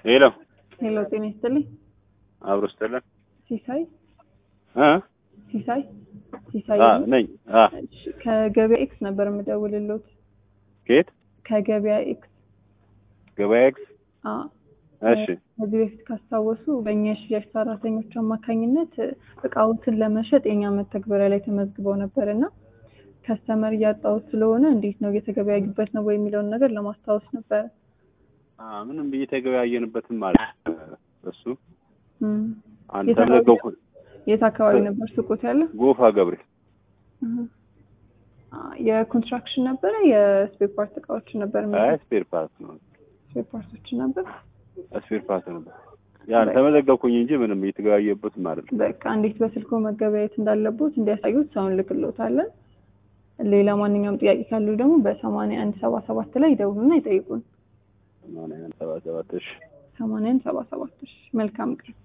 ሄሎ ሄሎ ጤና ይስጥልኝ። አብሮ ስትለን ሲሳይ እ ሲሳይ ሲሳይ አ ነኝ አ እሺ፣ ከገበያ ኤክስ ነበር የምደውልልዎት። ከየት ከገበያ ኤክስ ገበያ ኤክስ አ እሺ ከዚህ በፊት ካስታወሱ በእኛ የሽያጭ ሰራተኞች አማካኝነት እቃዎትን ለመሸጥ የኛ መተግበሪያ ላይ ተመዝግበው ነበር እና ከስተመር እያጣሁት ስለሆነ እንዴት ነው እየተገበያዩበት ነው ወይ የሚለውን ነገር ለማስታወስ ነበረ። አ ምንም ብዬ ተገበያየንበትም ማለት እሱ እም፣ አንተ የት አካባቢ- ነገርኩ የት አካባቢ ነበር ሱቆት ያለ? ጎፋ ገብሬ እህ። አ፣ የኮንስትራክሽን ነበረ የስፔር ፓርት እቃዎች ነበር አይ ስፔር ፓርት ነው ስፔር ፓርቶች ነበር። ስፔር ፓርት ነበር ያን ተመዘገብኩኝ እንጂ ምንም እየተገበያየበትም አይደለም በቃ እንዴት በስልኮ መገበያየት እንዳለቦት እንዲያሳዩት ሰውን ልክሎታለን። ሌላ ማንኛውም ጥያቄ ካሉ ደግሞ በሰማንያ አንድ ሰባ ሰባት ላይ ይደውሉና ይጠይቁን። ሰማንያ አንድ ሰባ ሰባት እሺ ሰማንያ አንድ ሰባ ሰባት እሺ። መልካም ቀን።